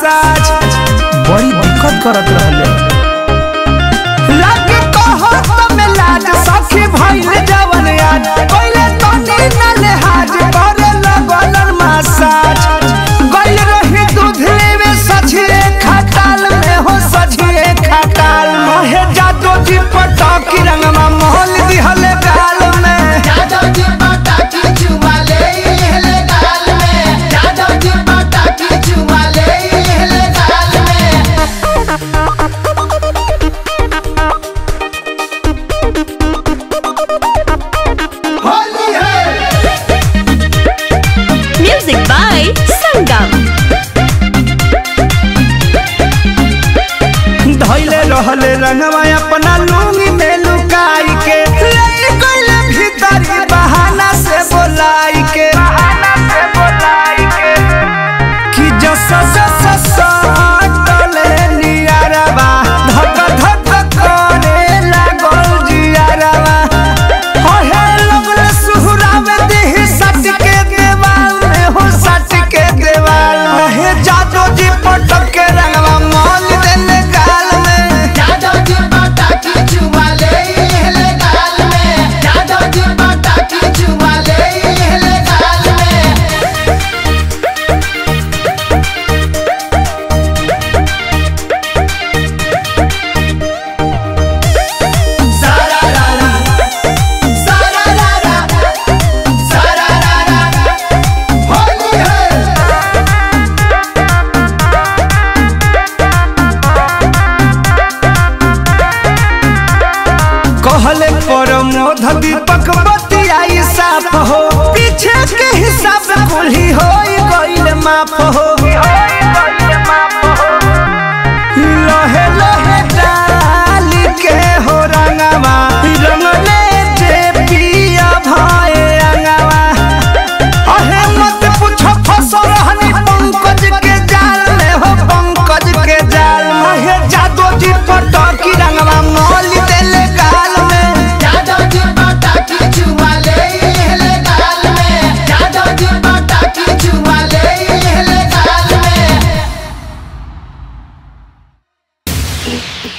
Massage बड़ी दिक्कत करत रहले लागे कहत में लाज सखी भइल जवन आज पहिले तनी न लेहाज करे लगल मसाज गइल रही दूध लेवे सझिए खटाल में हो सझिए खटाल मोहे जादो जी पटाकी रंगमा मोहल दिहले गाल में जादव जी पटाकी चुमा ले लेले गाल में जादव जी पटाकी चुमा ले लेले गाल में होली है Music by Sangam. धैले रहले रंगवा अपना लूंगी में लुकाई के ले गइले भीतरी बहाना से बोलाई के बहाना से बोलाई के कि जस जस सटले नियारवा धक धक करे लागल जियारवा ओहे लगले सुहरावे देहि सट के देवाल में हो सट के देवाल ओहे जादो जी पटक के रंगवा मोल देले गाल में जादव जी पटाकी चुमा ले लेले गाल में जादव जी पटाकी चुमा ले लेले गाल में सारा रारा सारा रारा सारा रारा होली है कहले पर मोध दीपक बतियाई साफ हो पीछे के हिसाब कुल्ही हो गइल माफ हो लहे लहे डाल के हो रंगवा रंगले जे पिया भाए अंगवा अहे मत पूछो फसल हनी पंकज के जाल में हो पंकज के जाल में हे जादो जी पटकी रंगवा मोल देले गाल में जादव जी पटाकी चुमा ले लेले गाल में जादव जी पटाकी चुमा ले लेले गाल में